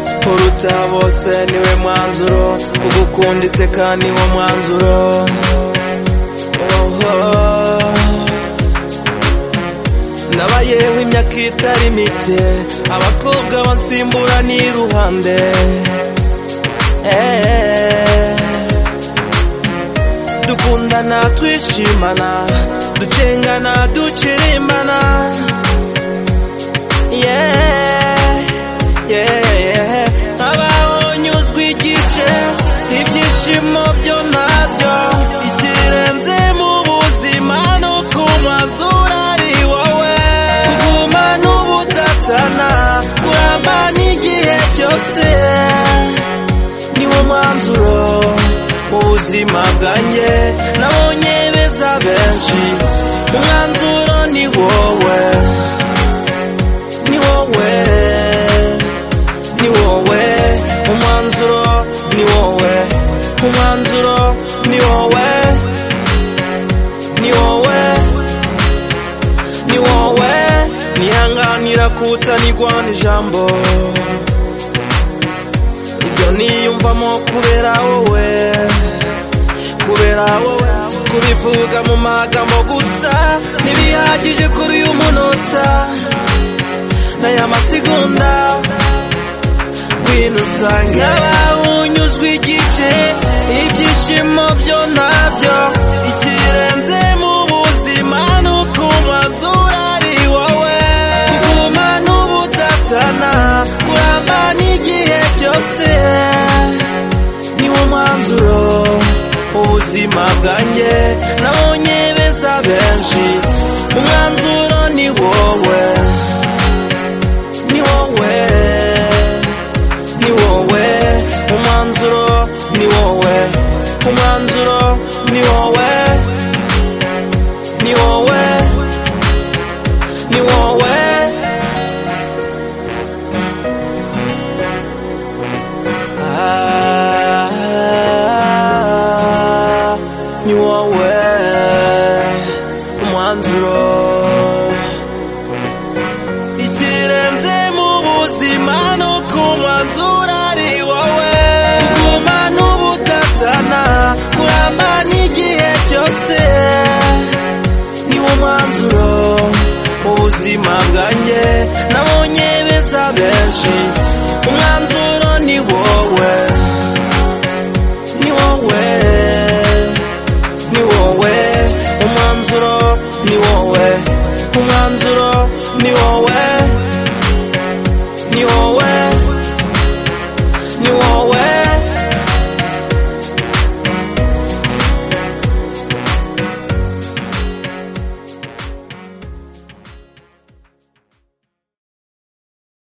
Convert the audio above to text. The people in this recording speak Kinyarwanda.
utaruta bose niwe mwanzuro ugukunditse kandi niwo mwanzuro oho nabayeho imyaka itari mike abakobwa bansimbura n'iruhande eee dukundana twishimana dukengana dukirimbana yeah, yeah, yeah. nkabaho nyuzwe igice ibyishimo byo ntabyo ikirenze mu buzima no ku mazura ari wowe kuguma n'ubudatana kuramba n'igihe cyose niwo mwanzuro mu buzima bwanjye nabonye beza benshi umwanzuro ni wowe ni wowe ni wowe umwanzuro ni wowe umwanzuro ni wowe ni wowe ni wowe nihanganira kutanigwa n'ijambo ibyo niyumvamo kubera wowe kubera wowe kubivuga mu magambo gusa ntibihagije kuri uyu munota n'aya masegonda ngwino usange abawunyuzwe igice ibyishimo byo ntabyo ikirenze mu buzima ni uko umwanzuro ari wowe kuguma n'ubudatana kuramba n'igihe cyose niwo mwanzuro ubuzima bwanjye nabonye beza benshi umwanzuro ni wowe ni wowe ni wowe umwanzuro ni wowe umwanzuro ni wowe ni wowe ni wowe Ah, ni wowe umwanzuro ikirenze mu buzima no ku mwanzuro ari wowe kuguma n'ubudatana kuramba n'igihe cyose niwo mwanzuro ubuzima bwanjye nabonye beza benshi umwanzuro ni wowe ni wowe ni wowe umwanzuro ni wowe umwanzuro ni wowe